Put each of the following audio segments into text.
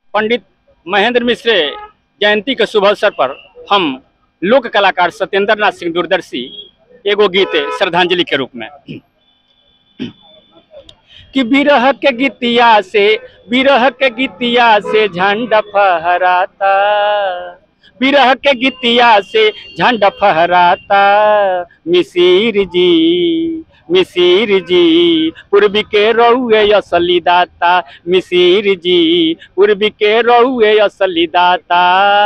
पंडित महेंद्र मिश्र जयंती के शुभ अवसर पर हम लोक कलाकार सत्येंद्र नाथ सिंह दूरदर्शी एगो गीत श्रद्धांजलि के रूप में कि बिरह के गीतिया से बिरह के गीतिया से झंडा फहराता बिरह के गीतिया से झंडा फहराता मिसिर जी मिसिर जी पूर्वी के रहुए असली दाता मिसिर जी पूर्वी के रहुए असली दाता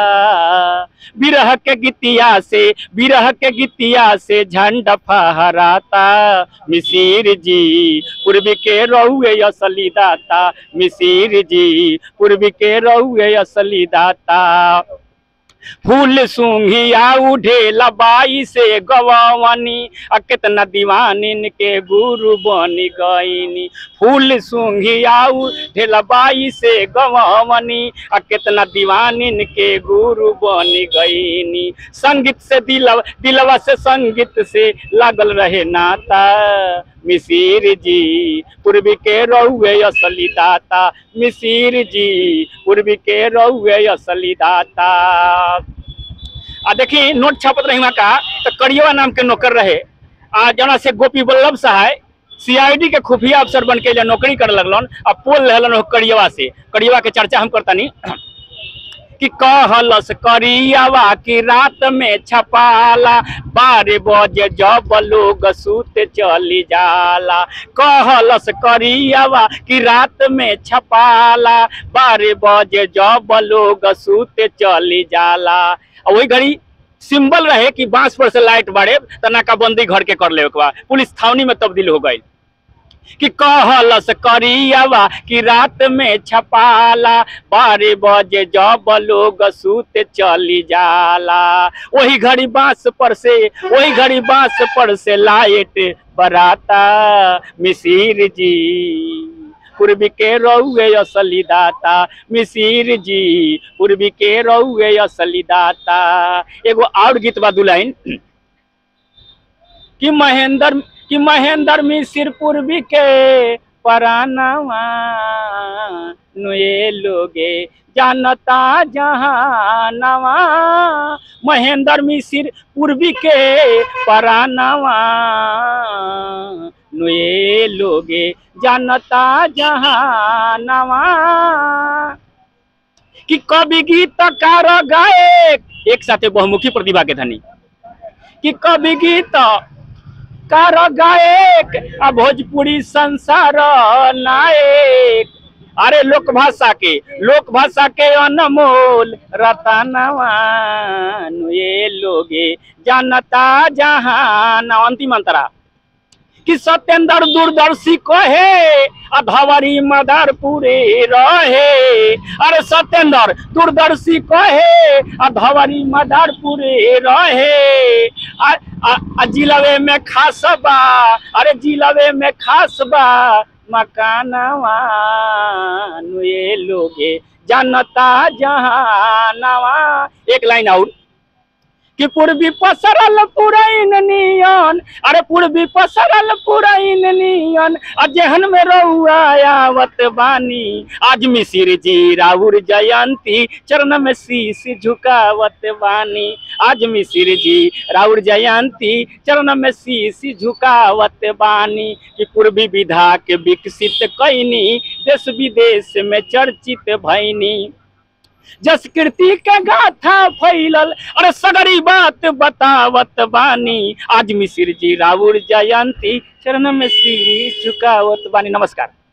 बिरह के गीतिया से बिरह के गीतिया से झंडा फहराता मिसिर जी पूर्वी के रहुए असली दाता मिसिर जी पूर्वी के रहुए असली दाता फूल सूंघिया उठेला बाई से गवावनी आ कितना दीवानिन के गुरु बनी गईनी फूल सूंघिया उठेला बाई से गवावनी आ कितना दीवानिन के गुरु बनी गईनी संगीत से दिलवा दिलवा से संगीत से लागल रहे नाता मिसिर जी पूर्वी के रहुए असली दाता मिसिर जी पूर्वी के रहुए असली दाता आ देखी नोट छापत रही का तो करियवा नाम के नौकर रहे आ जना से गोपी वल्लभ सहाय सीआईडी के खुफिया अफसर बन के जे नौकरी करे लगलन आ पोल रहलन करियवा से करियवा के चर्चा हम करतानी कि कहलस करियावा की रात में छपाला बारह बजे जब लोग सूत चली जाला कहलस करियावा की रात में छपाला बारह बजे जब लोग सूत चली जाला आ वही घड़ी सिंबल रहे कि बांस पर से लाइट बाड़े त नाकाबंदी घर के कर ले पुलिस छावनी में तब्दील हो गई कि कहलस करियावा कि रात में छपाला बारह बजे जब लोग सूत चली जाला वही घड़ी बांस पर से वही घड़ी बांस पर से लाइट बराता मिसिर जी पूर्वी के रहुए असली दाता मिसिर जी पूर्वी के रहुए असली दाता एगो और गीत बा दुलाइन कि महेंद्र कि महेंद्र मिसिर पूर्वी के परानवा नुए लोगे जानता जहानवा महेंद्र मिसिर पूर्वी के परानवा नुए लोगे जानता जहानवा कि कवि गीतकार गायक एक साथे बहुमुखी प्रतिभा के धनी कि कवि गीत कार गायक आ भोजपुरी संसार नायक अरे लोक भाषा के लोक भाषा के अनमोल रतनवा ये लोगे जानता जहान अंतिम अंतरा कि सत्येंद्र दूरदर्शी कहे अधवरी मदरपुरे रहे अरे सत्येंद्र दूरदर्शी कहे अधवरी मदरपुरे रहे आ, आ, आ जिलवे में खास बा अरे जिलवे में खास बा मकानवा नुए लोगे जानता जहानवा एक लाइन और कि पूर्वी पसरल पुरैन नियन अरे पूर्वी पसरल पुरैन नियन आ जेहन में रउआ आवत बानी आज मिसिर जी राउर जयंती चरण में शीश झुकावत बानी आज मिसिर जी राउर जयंती चरण में शीश झुकावत बानी कि पूर्वी विधा के विकसित कैनी देश विदेश में चर्चित भैनी जस कीर्ति के गाथा फैलल अरे सगरी बात बतावत बानी आज मिसिर जी राउर जयंती चरण में शीश झुकावत बानी नमस्कार